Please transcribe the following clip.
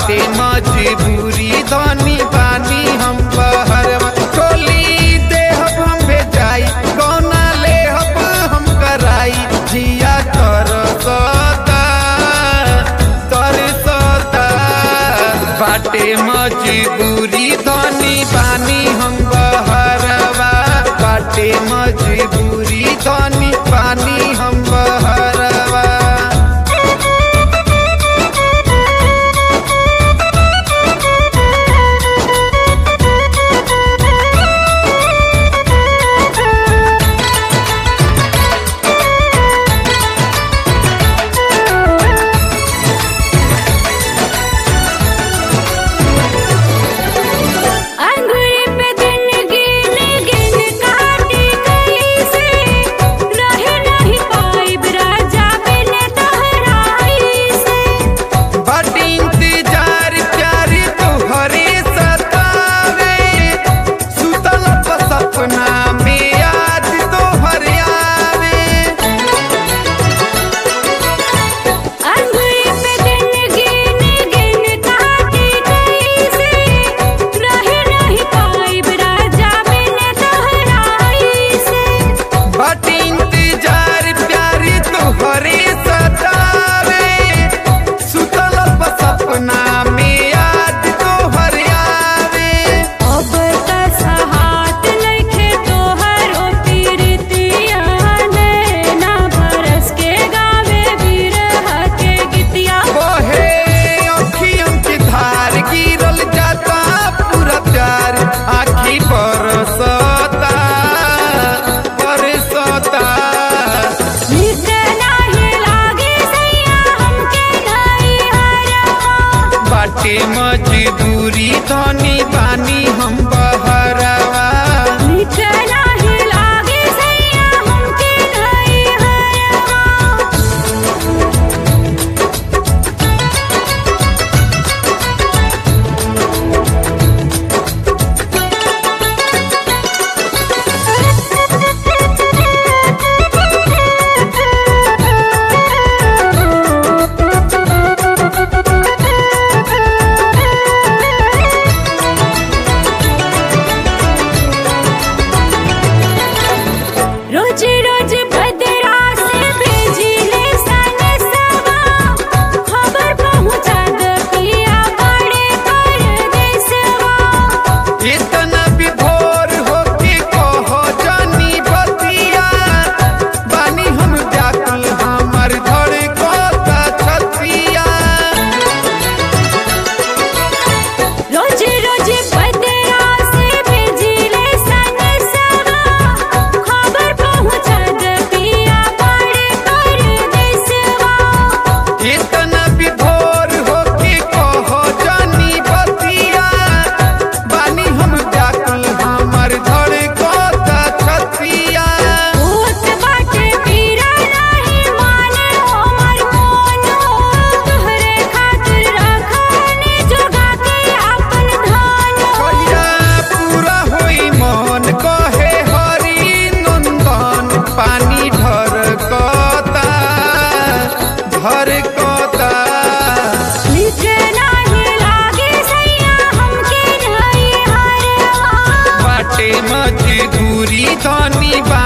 बाटे मजबूरी धनी बानी हम बहरवा टोली देहब हम भेजाई कौना लेहब हम कराई जिया कर सता तर सता बाटे मजबूरी धनी बानी हम बहरवा बाटे मजबूरी धनी बानी हम बहरवा अंगूरी पे दिन गिन गिन काटी कैसे रहे नहीं पाइब राजा बिन तोहराई से बड़ इंतजार प्यार तोहरे सतावे सुतल प सपना में याद तोहर आवे अंगूरी पे दिन गिन गिन काटी कैसे रहे नहीं पाइब राजा बिन तोहराई से बड़ इंतजार प्यार तोहरे सतावे सुतल प सपना में याद तोहर आवे अब त सहात नइखे तोहरो पीरितिया नैना बरस के गावे बिरह के गीतिया बहे अखियों की धार गिरल जाता पूरा प्यार आखी बरसता बरसता निक नाही लागे सैया हमके नहीं हरवा बाटे मजबूरी धनी बानी हम बहरवा निक नाही लागे सैया हमके नहीं हरवा रोज रोज भद्रा से भेजिले सने सवा खबर पहुंचा द पिया बड़े परदेसवा इतना विभोर होके कहो जानी बतिया बानी हम व्याकुल हमर धड़कता छतिया रोज रोज भद्रा से भेजिले सने सवा खबर पहुंचा द पिया बड़े परदेसवा इतना विभोर होके कहो जानी बतिया बानी हम व्याकुल हमर धड़कता छतिया भूत बाटे पीरा नाही माने हमर मोनो तोहरे खातिर रखने जोगा के अपन धन कहिया पूरा होई मन कहे हरि नंदन पानी ढरकता ढरकता निक नाही लागे सैया हमके नहीं हरवा बाटे मजबूरी धनी